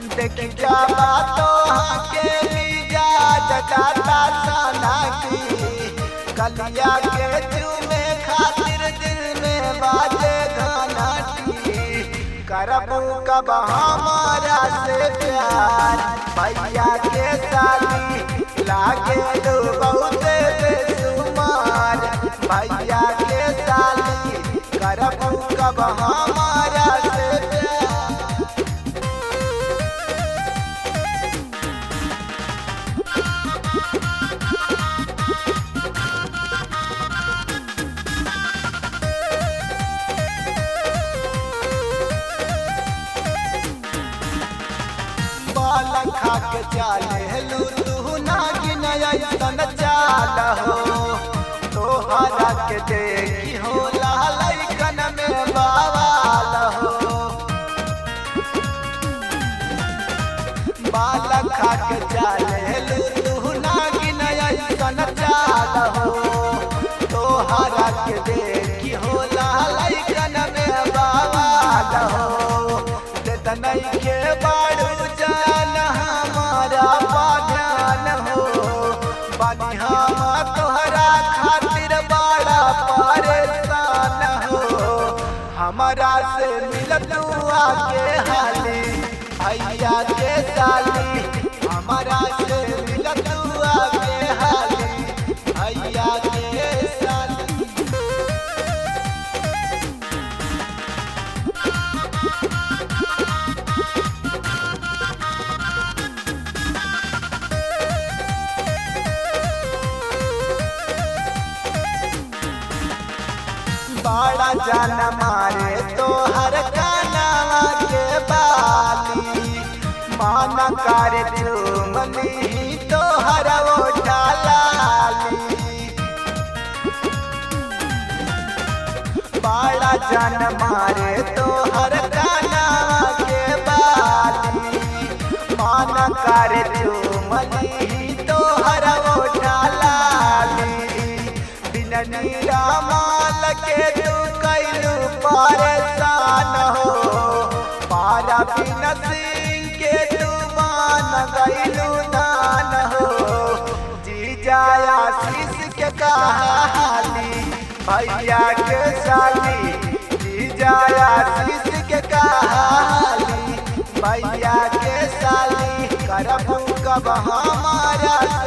देख जावा तो के लीजा जगाता सना की कलिया के चूमे खातिर दिल में बाजे गाना की करबू कब हमारा से प्यार भैया के साली लागे दो बहुते बेसुमार भैया के साली करबू कब हमारा से प्यार बाल खा के चाले लू तू नागिन ऐसन चाल हो तोहरा के देखी हो लालकन में बावाल हो बाल खा के चाले लू तू नागिन ऐसन चाल हो तोहरा के देखी हो लालकन में बावाल हो तनई के बाड़ू जान हमारा पाधान हो बनी हम तोहरा खातिर बड़ा परेशान हो हमारा से मिलतू आके हाली भैया के साली हमारा से मिलतू आके हाली भैया के साली बड़ा जान मारे तो हर कानावा के बाली मान कर चुमली तो हर ओठा लाली बड़ा जान मारे तो हर कानावा के बाली मान कर चुमली तो हर ओठा लाली बिन नीरा माल के तू कैलू परेशान हो पारा बिन सिंह के तू मान गैलू दान हो जी जाया शीश के कहाली भैया के साली जी जाया शीश के कहाली भैया के साली करबू कब हमारा